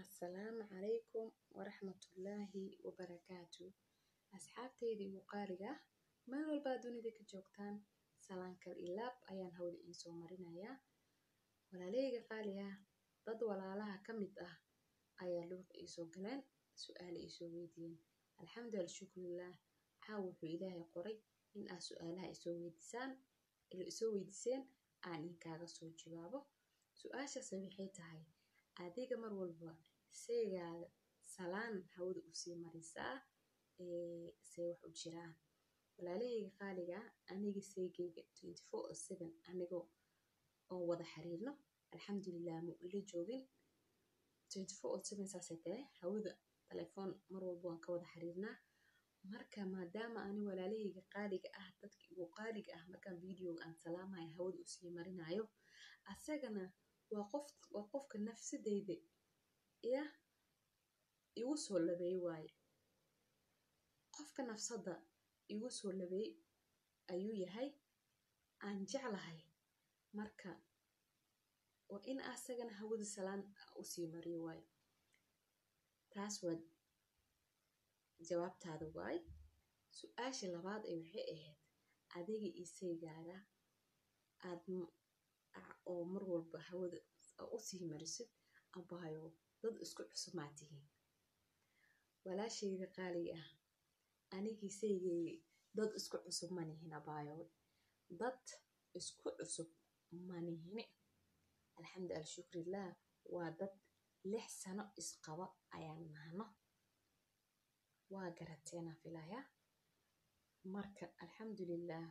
Asalaamu calaykum waraxmatullaahi wabarakaatu asxaabtayda igu qaaliga ah meel walbaa dunida ka joogtaan salaan kal ilaab ayaan hawada iisoo marinayaa walaalahayga qaaliga ah dad walaalaha ka mid ah ayaa luuq iisoo galeen su-aale iisoo weydiiyeen alxamdulillah shukrillaah caawa wuxuu ilaahay qoray in aad su-aalaha isoo weydiisaan isoo weydiiseen aan inkaaga soo jawaabo su-aashaasi waxay tahay adiga mar walba seegaada salaan hawada usii marisaa see wax u jiraan walaalahayga qaaliga aniga seegayga twenty four o seven anigoo oo wada xiriirno alxamdulillah ma ila joogin twenty four o seven saasay tahay hawada telefoon mar walba waan ka wada xiriirnaa marka maadaama ani walaalahayga qaaliga ah dadka igu qaaliga ah markaan videoga aan salaamayo hawada usii marinayo asagana waa qof waa qofka nafsadeyda yah igu soo labeey waaye qofka nafsadda igu soo labeey ayuu yahay aan jeclahay marka waa in asagana hawada salaan usii mariyo waayo taas waa jawaabtaada waay su-aasha labaad ee waxay ahayd adiga iyo seygaaga aad oo mar walba hawada usii marisid abaayo dad isku cusub maa tihiin walaashayda qaaliga ah anigii seygayga dad isku cusub ma nihin abaayo dad isku cusub ma nihini alxamdu alshukrillaah waa dad lix sano isqaba ayaan nahno waa garateena filaya marka alxamdulillaah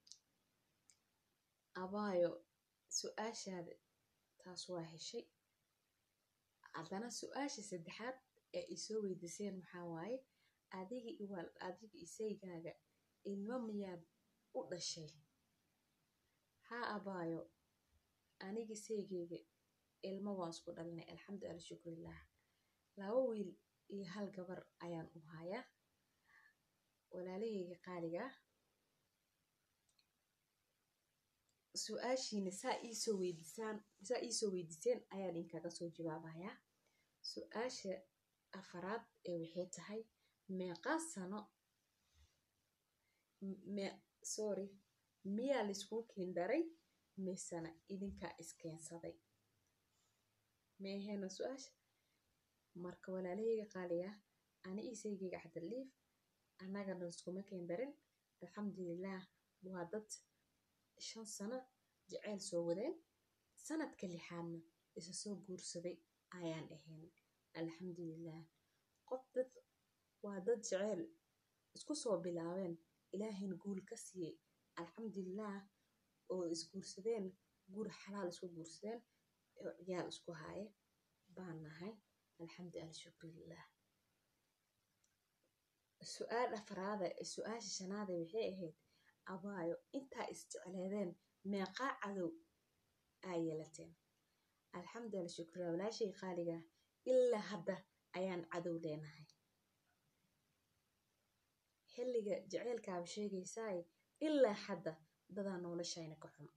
abaayo su-aashaada taas waa heshay haddana su-aasha saddexaad ee isoo weydiiseen maxaa waaye adiga iwaal adiga isaygaaga ilmo miyaad u dhashay haa abaayo aniga seygayga ilmo waan isku dhalinay alxamdu alla shukrillaah laba wiil iyo hal gabar ayaan u hayaa walaalahayga qaaliga su-aashiina saa iisoo weydiisaan saa iisoo weydiiseen ayaan inkaga soo jawaabayaa su-aasha afaraad ee waxay tahay meeqaa sano me sorry miyaa laiskuu keendaray misana idinkaa iskeensaday meehena su-aasha marka walaalahayga qaaliga ani iyo seygayga cabdiliif annagana iskuma keendarin alxamdulillaah waa dad shan sano jaceyl soo wadeen sanadka lixaadna isa soo guursaday ayaan ahayn alxamdulillaah qof dad waa dad jeceyl isku soo bilaabeen ilaahayna guul ka siiyey alxamdulillaah oo isguursadeen guur xalaal isku guursadeen oo ciyaal isku haaye baan nahay alxamdu alla shukrillaah su-aal afaraada su-aasha shanaade waxay ahayd abaayo intaa isjecleedeen meeqaa cadow aa yeelateen alxamdu alla shukrilah walaashay qaaliga ilaa hadda ayaan cadow leenahay xilliga jaceylkaaba sheegaysaaye ilaa hadda dadaa noloshayna ka xun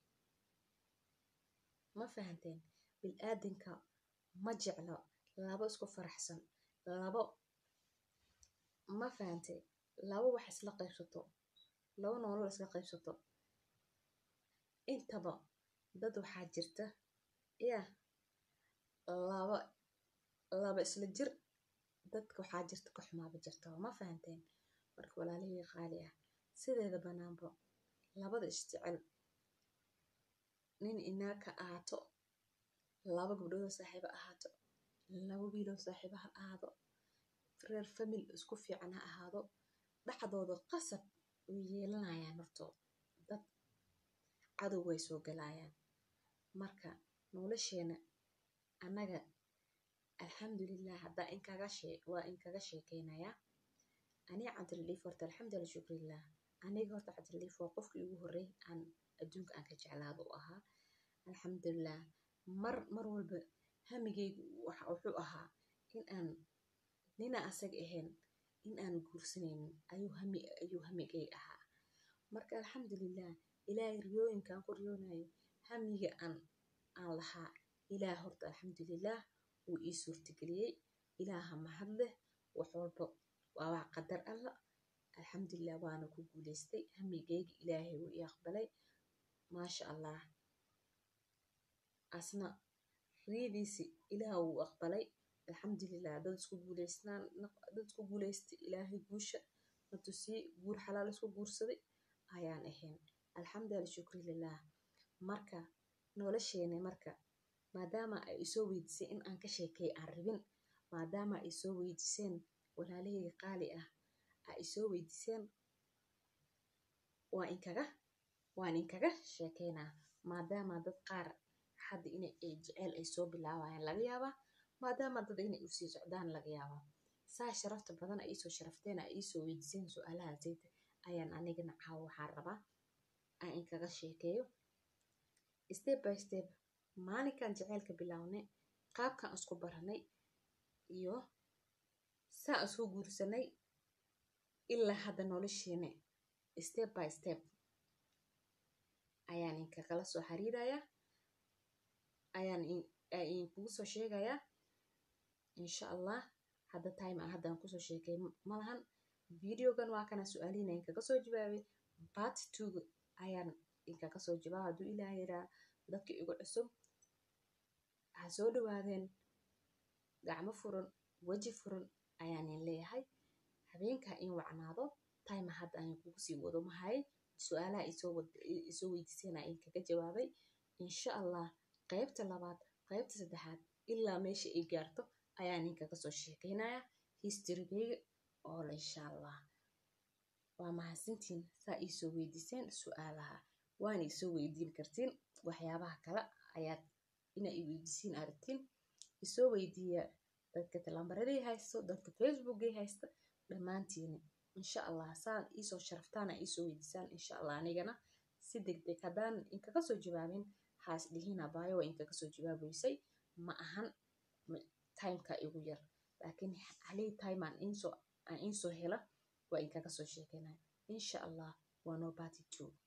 ma fahanteen bil-aadanka ma jeclo labo isku faraxsan labo ma fahantay labo wax isla qaybsato labo nolol isla qaybsato intaba dad waxaa jirta yah laba laba isla jir dadka waxaa jirta ka xumaaba jirtaba ma fahanteen marka walaalahayga qaali ah sideeda banaanba labada isjecel nin inaag ka ahaato laba gabdhoodoo saaxiibo ahaato laba wiiloo saaxiibo ha ahaado reer famil isku fiican ha ahaado dhexdooda qasab way yeelanayaan hortood dad cadow way soo galayaan marka nolosheena annaga alxamdulillaah haddaa inkaga shee waa inkaga sheekeynayaa aniga cabdilaliif horta alxamdulillah shukrillaah aniga horta cabdilaliif waa qofkii ugu horreey aan adduunka aan ka jeclaado u ahaa alxamdulillaah mar mar walba hamigaygu waxa wuxuu ahaa in aan nina asaga ahayn in aan guursanaynin ayuu hami ayuu hamigay ahaa marka alxamdulillaah ilaahay riyooyinkaan ku riyoonayo hamiga aan aan lahaa ilaah horta alxamdulillaah wuu ii suurtageliyey ilaaha mahad leh wax walba waa wax qadar alla alxamdulilah waana ku guuleystay hamigeyga ilaahay wuu ii aqbalay maasha allah asna riyadiisi ilaah wuu aqbalay alxamdulilah dad isku guuleysnaan dad isku guuleystay ilaahay guusha na tusiyey guur xalaal isku guursaday ayaan ahayn alxamdulilah shukri lilah marka nolosheena marka maadaama ay isoo weydiisay in aan ka sheekeey aan rabin maadaama ay soo weydiiseen walaalahayga qaali ah ay isoo weydiiseen waa inkaga waan inkaga sheekeynaa maadaama dad qaar hadda inay ay jeceyl ay soo bilaabayaan laga yaabaa maadaama dad inay usii socdaan laga yaabaa saa sharafta badan ay iisoo sharafteen ay iisoo weydiiseen su-aalaha zayta ayaan anigana caawa waxaan rabaa aan inkaga sheekeeyo step by step maalinkan jaceylka bilownay qaabkan isku baranay iyo saa isku guursanay ilaa hadda nolosheena step by step ayaan inkagala soo xiriirayaa ayaan inkugu soo sheegayaa insha allah hadda time aan haddaan kusoo sheekay malahan videogan waa kana su-aalihiina inkaga soo jawaabay part two ayaan inkaga soo jawaaba hadduu ilaah yaraa dadka igu cusub ha soo dhawaadeen gacmo furan weji furan ayaanin leeyahay habeenkaa in wacnaado time hadda aan kugu sii wado mahay su-aalaha isoo weydiiseen aan inkaga jawaabay insha allah qaybta labaad qaybta saddexaad ilaa meesha ay gaarto ayaan inkaga soo sheekeynayaa historygeyga oola insha allah waa mahadsantiin saa iisoo weydiiseen su-aalaha waana isoo weydiin kartiin waxyaabaha kale ayaad ina i weydiisiin aragtiin isoo weydiiya dadka talambaradii haysto dadka facebookgay haysta dhammaantiina insha allah saan iisoo sharaftaana iisoo weydiisaan insha allah anigana si deg deg haddaan inkaga soo jawaabin haas dhihiin abaayo waa inkaga soo jawaabeysay ma ahan timeka igu yar laakiin halii time aan insoo aan insoo hela waa inkaga soo sheekeynaya insha allah waa noo bati two